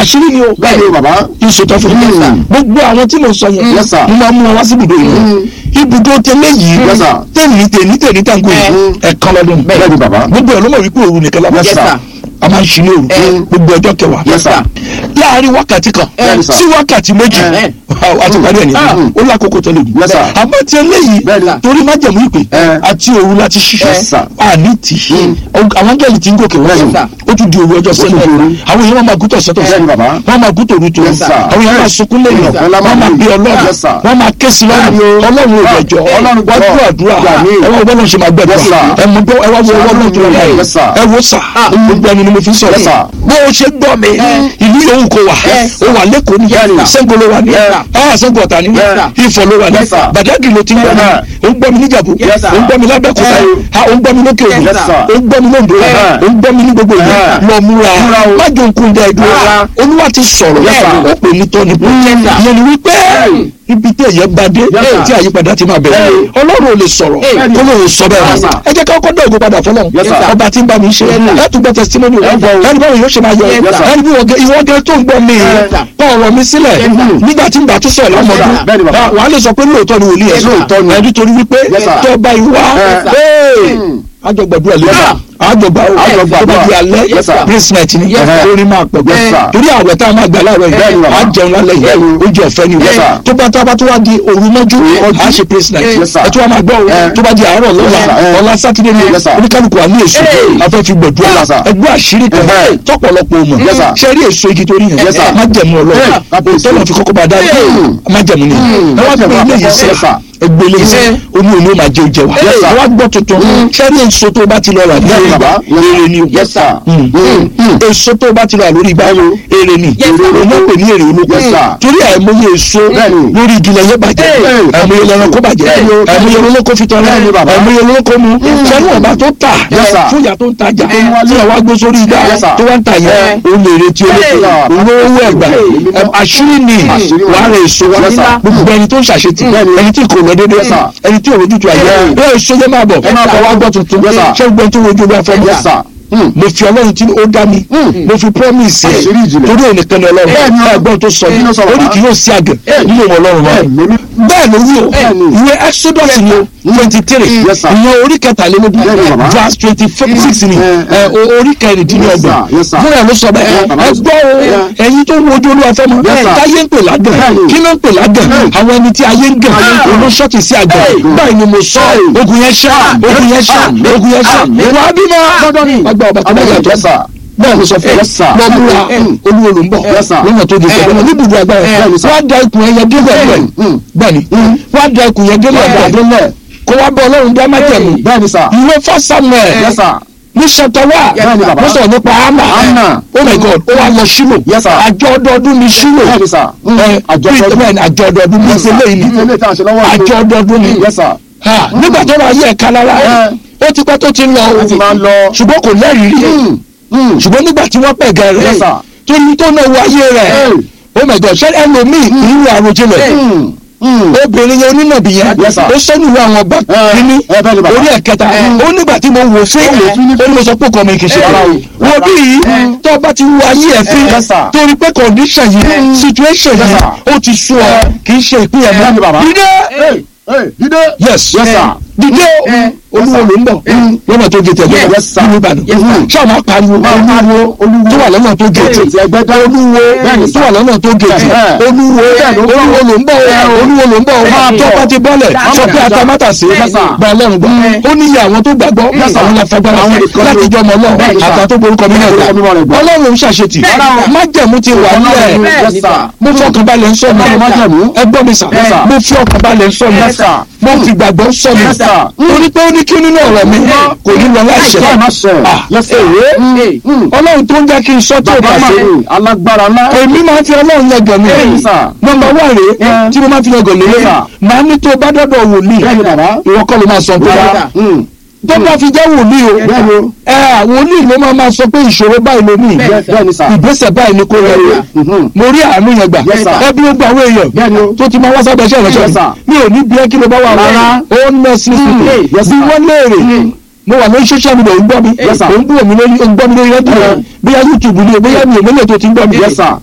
àṣírí ni o bẹ́ẹ̀ ni bàbá ìṣòtọ́ fún mi Yes, sir. gbogbo àwọn tí mo sọ yẹn Yes, sir. mo máa mú wọn wá sí ibùdó yìí ibùdó tẹ́lẹ̀ yìí Yes, sir. tẹ̀lé tẹ̀lé tẹ̀lé tàǹgò yìí ẹ̀kan lọ́dún bẹ́ẹ̀ ni bàbá gbogbo ẹ̀ ló mọ̀ wípé òru nìkan lábẹ́ Yes, sir. a máa ń ṣí ní òru gbogbo ọjọ́ kẹwàá Yes, sir. láàárín wákàtí kan Yes, sir. sí wákàtí méjì Eh. a ti parí ẹ̀ ní Ah. ó lákòókò tó lè dùn Yes, sir. àmọ́ tí eléyìí Bẹ́ẹ̀ ni, sir. torí májẹ̀mú ìpè Eh. àti òru láti Yes, ṣiṣẹ́ sir. àní tì í àwọn angẹ́lì tí ń gòkè wọ́n Yes, sir. ó tún di òru ọjọ́ tún di sẹ́lẹ̀ òru. àwọn èèyàn máa gútọ̀ sọ́tọ̀ Bẹ́ẹ̀ ni, bàbá. wọ́n máa gútọ̀ òru tó Yes, sir. àwọn èèyàn máa sunkún lẹ́yìn Yes, sir. wọ́n máa bí ọlọ́run Yes, sir. wọ́n máa ké sí lọ́rùn Bẹ́ẹ̀ ni o. ọlọ́run ò rẹ̀jọ́ Ọlọ́run wọ́n gbọ́. dúró àdúrà Gbà mí. ẹ wọ́n bọ́lá ṣe máa Yes, gbẹ̀dọ̀ sir. ẹ mọ bọ́ ẹ wá wo ọlọ́run tó lọ́la yìí Yes, sir. ẹ wo sà gbogbo ẹni ni mo fi ń sọ̀rọ̀ Yes, sir. bó o ṣe gbọ́ mi ìlú yòówù kò wà ó wà lẹ́kọ̀ọ́ ní Yes, sir. sẹ́ńgò ló wà ní Yes, sir. ẹ̀ sẹ́ńgò ọ̀tà ní Yes, sir. ifọ̀ ló wà ní Yes, sir. bàdágì ló ti ń gbọ́ mi Yes, ó ń gbọ́ mi níjàbú Yes, sir. ó ń gbọ́ mi lábẹ́kúta Yes, sir. ha, ó ń gbọ́ mi lókè òkun Yes, sir. ó ń gbọ́ mi lóńdó Yes, sir. ó ń gbọ́ mi ní gbogbo ìlú Yes, sir. lọ múra Múra o. má jò ń kún dẹ́ ìdúró Rárá. olúwa ti sọ̀rọ̀ Yes, sir. ó pè ní tọ́ni bó Yes, sir. ìyẹn ni wípé ibi tí èyẹ bá dé Yes, sir. tí àyípadà ti máa bẹ̀rẹ̀ Yes. ọlọ́run ò lè sọ̀rọ̀ Yes. kó lóun sọ bẹ́ẹ̀ Yes, mọ́ sir. ẹ jẹ́ ká kọ́kọ́ dé ògo padà fọlọ́run Yes, sir. ọba tí ń bá mi ṣe ẹ tún gbọ́ testimony rẹ Yes, sir. ẹni báwo yóò ṣe máa yọ Yes, sir. ẹni bí ìwọ gẹ tó ń gbọ́ mi Yes, sir. kọ́ ọ̀rọ̀ mi sílẹ̀ Yes, sir. nígbà tí ń bá tún sọ̀rọ̀ Yes, lọ́mọdún sir. Bẹ́ẹ̀ni, bàbá. wàá lè sọ pé lóòótọ́ ni wòlíì ẹ̀ Yes, lóòótọ́ ni. ẹni torí wípé Yes, sir. tó bá ìwà Yes, sir. àjọgbàdúrà lè Yes, sir. àjọgbà Àjọgbà tó bá di alẹ́ Yes, sir. placement ni Yes, sir. orin máa pẹ̀ Yes, sir. torí àwẹ̀ tá a máa gbà láàárọ̀ Bẹ́ẹ̀ni, yìí bàbá. à ń jẹun lálẹ́ yìí Bẹ́ẹ̀ni. oúnjẹ ọ̀fẹ́ ni Yes, sir. tó bá tá a bá tó wá di òru mọ́jú à á ṣe placement Yes, sir. ẹ tó wá máa gbọ́ Eh. tó bá di àárọ̀ Yes, lọ́la sir. ọ̀la sátidé ni Yes, sir. oníkálukú wa ní èso Hey. afẹ́ fi gbẹ̀dúrà Yes, sir. ẹgbẹ́ àṣírí kan Eh. tọ́pọ̀lọpọ̀ mọ̀ Yes, sir. ṣe rí èso igi torí yẹn Yes, sir. má jẹ̀mú ọlọ́run Eh. tọ́lọ̀ fi kọ́kọ́ bá dá má jẹ̀mú ni ẹ wá gbé ilé yìí Yes, sẹ́ sir. ẹgbẹ́ ilé yìí sẹ́ oní òní ó máa jẹ oúnjẹ wa Yes, sir. ẹ wá gbọ́ tuntun ṣe rí èso tó bá ti lọ rà Yes, lórí ìgbà bàbá. èrè ni o Yes, sir. Mm. Mm. Mm. èso tó bá ti rà lórí ìgbà Bẹ́ẹ̀ni. èrè ni òun náà pè ní èrè olóko Yes, sir. torí àìmọye èso Bẹ́ẹ̀ni. lórí igi lẹ́yìn bàjẹ́ Hey. àìmọye lẹ́ran kó bàjẹ́ Bẹ́ẹ̀ni. àìmọye olóko fi tán Bẹ́ẹ̀ni, bàbá. àìmọye olóko mu sẹ́nu ọ̀bá tó tà Yes, sir. fún ìyá tó ń tajà Yes. tí àwa gbé sórí ìgbà Yes, sir. tó wá ń tà yẹn Yes. òun lè retí olóko Yes. olówó ẹ̀gbà Yes. Ẹm, àṣírí ni Àṣírí wàá rẹ èso wa Yes, sir. gbogbo ẹni tó ń ṣàṣetì Bẹ́ẹ̀ni. ẹni tí kò lọ dédé Yes, sir. ẹni tí òrojú tu àyè Yes. bẹ́ẹ̀ èso yẹn máa bọ̀ Ẹ máa bọ̀. àwa gbọ́ tuntun Yes, sir. ṣé gbọ́n tó rojú olú afẹ́ Yes, sir. Mm. mo fi ọlọ́run tí ó dá mi mo fi promise ẹ̀ Àṣírí ìjìnlẹ̀. torí òun nìkan ni ọlọ́run Bẹ́ẹ̀ni o. ẹgbọ́n tó sọ Kí yìí ló sọ ó ní bàbá? kí yóò sí àgẹ̀ nínú ìwọ ọlọ́run wa Bẹ́ẹ̀ni. bẹ́ẹ̀ ló wí o Bẹ́ẹ̀ni. ìwé exodus ni o twenty three Yes, sir. ìyẹn orí kẹtàlélógún Bẹ́ẹ̀ni, bàbá. verse twenty six ni Eh, ẹ, o- orí kẹrìndínlọ́gbọ̀n Yes, sir. Yes, sir. fúnra ló sọ bẹ́ẹ̀ Eh, bàbá. ẹ gbọ́ o Yeah. ẹ̀yin tó ń wojú olúwa fẹ́ mọ́ Yes, sir. táyé ń pè lágàn Bẹ́ẹ̀ni. kí ló ń pè lágàn àwọn ẹni tí ayé ń gàn olóṣọ́ọ̀tì sí àgàn báyìí ni mo sọ ogun yẹn ṣá ogun yẹn ṣá ogun yẹn ṣá wàá bímọ agbá ọba tó bá yàtọ̀ Yes, sir. bẹ́ẹ̀ ló sọ fún Yes, sir. lọ múra olúwo ló ń bọ̀ Yes, sir. lọ́nà tó di Eh. ìfẹ́ níbùdó agbára Bẹ́ẹ̀ni, sir. wọ́n á da ikùn ẹyẹ délẹ̀ bẹ́ẹ̀ Mm. bẹ́ẹ̀ni wọ́n á da ikùn ẹyẹ délẹ̀ Wọ́n á da bẹ́ẹ̀ kó wá bọ́ ọlọ́run dá májẹ̀mú Bẹ́ẹ̀ni, sir. ìwé fọ́ samuel Yes, sir. ní ṣètọ́wà Bẹ́ẹ̀ni, bàbá. mo sọ̀rọ̀ nípa hama Hánà. oh my god ó wá lọ sílò Yes, sir. àjọ ọdọọdún ní sílò Bẹ́ẹ̀ni, sir. Mm. ẹ Àjọ bí ọdọọdún. bẹ́ẹ̀ni àjọ ọdọọdún ní Yes, sir. ìpínlẹ̀ yìí ni Ilé ìta àṣẹ lọ́wọ́ àjọ ọdọọdún ni Yes, sir. Ha, nígbà tó ra ayé ẹ̀ka lára ó ti pẹ́ tó ti ń lọ Ó ti máa ń lọ. ṣùgbọ́n kò lẹ́rìí rí Mm. Mm. ṣùgbọ́n nígbà tí wọ́n pẹ̀gẹ́ rẹ̀ Yes, sir. tó ní tó náà wọ ayé rẹ̀ Hey. oh my god ṣé ẹlòmíì ìrú àròjinlẹ̀ Mm. Mm. obìnrin yẹn onínàbì yẹn Yes, sir. ó sẹ́nu ìwé àwọn ọba Eh, kínní eh, bẹ́ẹ̀ ni bàbá. orí ẹ̀kẹta ó nígbà tí mo wò fún wò fún ní- ó ní mo sọ pé kọ́ mi kì í ṣe Eh, ara o rárá. wo bí yìí tó o bá ti wo ayé ẹ̀ fín Yes, sir. torí pé condition yìí situation Yes, yìí sir. ó ti sú ọ kì í ṣe ìpín ẹ̀ Bẹ́ẹ̀ ni bàbá. mọ́ dídé Hey, hey, dídé. yes Yes, sir. dídé o olúwo ló ń bọ̀ lọ́nà tó gé tẹ̀lé Yes, sir. nínú ìbàdàn Yes, sir. ṣé àwọn apariwo Olúwo, olúwo. tó wà lọ́nà tó gé Hey, tì ti ẹgbẹ́ dá. olúwo Bẹ́ẹ̀ni, tó wà lọ́nà tó gé tì Eh. olúwo Bẹ́ẹ̀ni, ó olúwo ló ń bọ̀ olúwo ló ń bọ̀ Máa tó bọ̀. bá ti bọ́lẹ̀ Yes, sọ pé sir. atamátàsí Yes, sir. gba ọlọ́run gbọ́ ó ní iye àwọn tó gbàgbọ́ Yes, sir. àwọn láfagbára Àwọn nìkan láti ló- jọ ọmọ náà Bẹ́ẹ̀ni, sir. àtà tó borúkọ mi náà Borúkọ mímọ́ rẹ̀ gbà gbà. ọlọ́run ń ṣàṣetì Rárá o. májẹ̀mú ti wà Ọlọ́run, nílẹ̀ yes, sir. mo fọkànbalẹ̀ ń sọ mi Ọlọ́run májẹ̀mú. ẹ gbọ́ mi sà Yes, sir. mo fi ọkànbalẹ̀ ń sọ mi Yes, sir. mo fi gbàgbọ́ ń sọ mi Yes, sir. torí pé ó ní kí nínú ọ̀rọ̀ mi kò ní lọ láìṣẹ Láì má ṣe. Ah, Yes, sir. èwe Mm. ọlọ́run tó ń jẹ́ kí n sọ tí ò bá Bàbá ṣe mi, alágbára ńlá. èmi máa ń fi ọlọ́run yẹn gàn mí Bẹ́ẹ̀ni, sir. nọ́mbà wà rèé Yeah. tí mo máa ń fi yẹn gàn lélẹ̀ Yes, sir. màá ní tó bá dọ́dọ̀ wòlíì Bẹ́ẹ̀ni, bàbá. ìwọ kọ́ ló máa sọ tó Rárá. bá Mm. tó bá fi jẹ́ wòlíì o Bẹ́ẹ̀ni o. ẹ wòlíì ló máa máa sọ pé ìṣòro báyìí ló ní Bẹ́ẹ̀- Bẹ́ẹ̀ni, sir. ìgbésẹ̀ báyìí ni kò rẹ̀ o Mhm. mo rí àánú yẹn gbà Yes, sir. ẹbí ó gba àwọn èèyàn Bẹ́ẹ̀ni o. tó ti máa wá sábẹ́ iṣẹ́ ìrẹsẹ̀ Yes, sir. mi ò ní bí ẹ kí ló bá wà Rárá. ó ń mẹ́sì Yes, bí sir. wọ́n léèrè mo wà lórí social media ò ń gbọ́ mi Yes, sir. ò ń gbọ́ mi lórí ò ń gbọ́ mi lórí rédíò Eh. bóyá YouTube ni o bóyá mi ò mélòó tó ti ń gbọ́ mi Yes, sir.